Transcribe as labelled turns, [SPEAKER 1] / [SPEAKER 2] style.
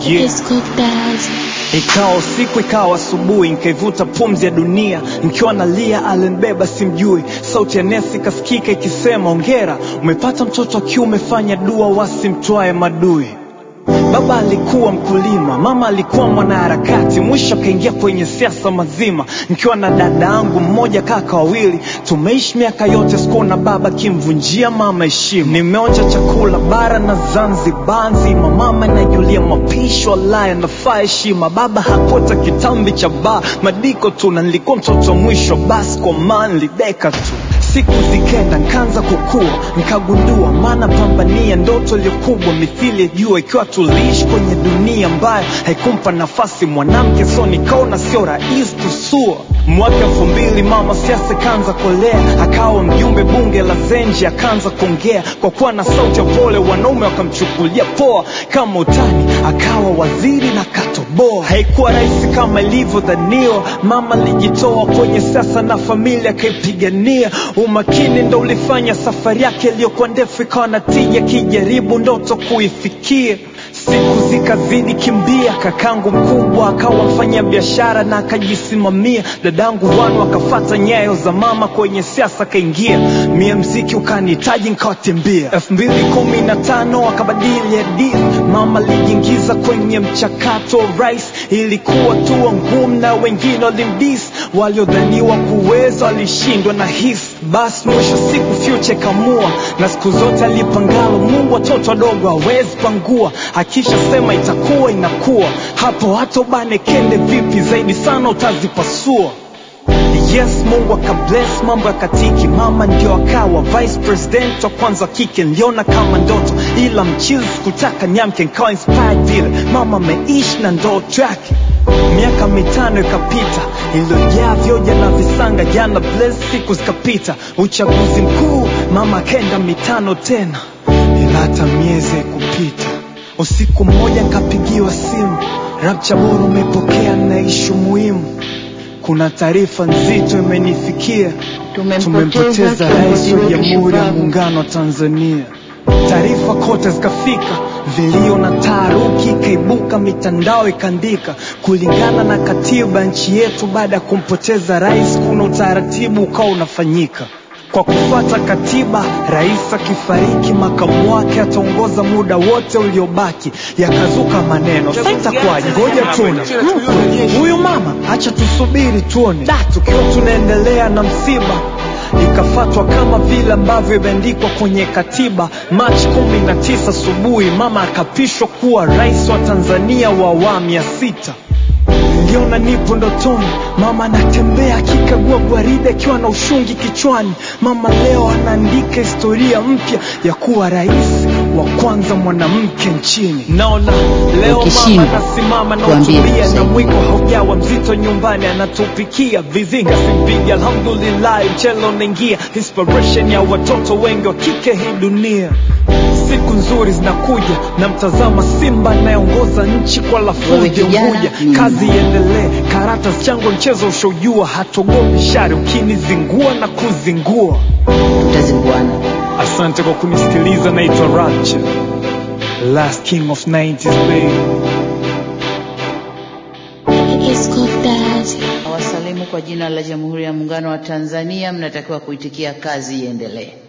[SPEAKER 1] Yeah.
[SPEAKER 2] It's cooked as
[SPEAKER 1] Ikawa usiku ikawa asubuhi, nikaivuta pumzi ya dunia, nikiwa nalia alinibeba simjui. Sauti ya nesi ikasikika ikisema, ongera umepata mtoto wa kiume, fanya dua wasimtwae madui. Baba alikuwa mkulima, mama alikuwa mwanaharakati, mwisho akaingia kwenye siasa mazima. Nikiwa na dada yangu mmoja, kaka wawili, tumeishi miaka yote, sikuona baba kimvunjia mama heshima. Nimeonja chakula bara na Zanzibar nzima, mama najulia mapishi, wallahi anafaa heshima. Baba hakuota kitambi cha baa, madiko tu, na nilikuwa mtoto wa mwisho, basi kwa maana nilideka tu Siku zikenda nkaanza kukua, nkagundua maana pambania ndoto iliyokubwa mithili ya jua, ikiwa tuliishi kwenye dunia ambayo haikumpa nafasi mwanamke, so nikaona sio rahisi tusua. Mwaka elfu mbili mama siasa ikaanza kolea, akawa mjumbe bunge la Zenji, akaanza kuongea kwa kuwa na sauti ya pole, wanaume wakamchukulia poa kama utani, akawa waziri na katoboa. Haikuwa rahisi kama ilivyodhaniwa, mama alijitoa kwenye siasa na familia akaipigania. Umakini ndo ulifanya safari yake iliyokuwa ndefu ikawa na tija, kijaribu ndoto kuifikia. Siku zikazidi kimbia, kakangu mkubwa akawa mfanya biashara na akajisimamia. Dadangu wanu akafata nyayo za mama kwenye siasa akaingia, mie mziki ukanihitaji nkawatembea. elfu mbili kumi na tano akabadili hadithi, mama alijiingiza kwenye mchakato wa rais. Ilikuwa tu ngumu na wengine walimdisi, waliodhaniwa kuweza walishindwa na hisi. Basi mwisho siku future kamua, na siku zote alipangalo Mungu watoto wadogo hawezi pangua, akisha sema itakuwa inakuwa. Hapo hata ubane kende vipi zaidi sana utazipasua. Yes, Mungu akabless mambo ya katiki, mama ndio akawa vice president wa kwanza kike. Niliona kama ndoto, ila mchizi sikutaka niamke, nikawa inspired vile mama ameishi na ndoto yake. Miaka mitano ikapita iliyojaa vyoja na visanga, jana bless, siku zikapita, uchaguzi mkuu, mama akaenda mitano tena, ila hata miezi kupita. Usiku mmoja nkapigiwa simu, Rapcha bora umepokea na ishu muhimu kuna taarifa nzito imenifikia, tumempoteza rais wa Jamhuri ya Muungano wa Tanzania. Taarifa kote zikafika, vilio na taharuki ikaibuka, mitandao ikaandika. Kulingana na katiba ya nchi yetu, baada ya kumpoteza rais, kuna utaratibu ukawa unafanyika kwa kufuata katiba, rais akifariki, makamu wake ataongoza muda wote uliobaki. Yakazuka maneno, sasa itakuwaje? Ngoja tuone Yuko, huyu mama, acha tusubiri tuone. Da, tukiwa tunaendelea na msiba ikafatwa kama vile ambavyo imeandikwa kwenye katiba. Machi kumi na tisa asubuhi mama akapishwa kuwa rais wa Tanzania wa awamu ya sita. Niliona nipo ndotoni, mama anatembea akikagua gwaride akiwa na ushungi kichwani. Mama leo anaandika historia mpya ya kuwa rais wa kwanza mwanamke nchini. Naona leo mama
[SPEAKER 3] Ukishindwa,
[SPEAKER 1] anasimama na
[SPEAKER 3] tuambie
[SPEAKER 1] utubia na
[SPEAKER 3] tusaidie.
[SPEAKER 1] mwiko haujawa mzito nyumbani, anatupikia vizinga simpigi, alhamdulillah, mchele unaingia, inspiration ya watoto wengi wa kike hii dunia. Siku nzuri zinakuja, na mtazama Simba anayeongoza nchi kwa
[SPEAKER 3] Wewe
[SPEAKER 1] lafuja
[SPEAKER 3] kijana,
[SPEAKER 1] Unguja,
[SPEAKER 3] ni
[SPEAKER 1] kazi
[SPEAKER 3] nani?
[SPEAKER 1] iendelee, karata chango mchezo ushaujua, hatogopi shari ukinizingua na kuzingua.
[SPEAKER 3] tutazinguana.
[SPEAKER 1] Asante kwa kunisikiliza, naitwa Rapture, last king of 90s baby.
[SPEAKER 2] It's cooked as
[SPEAKER 3] Wasalimu kwa jina la Jamhuri ya Muungano wa Tanzania, mnatakiwa kuitikia kazi iendelee.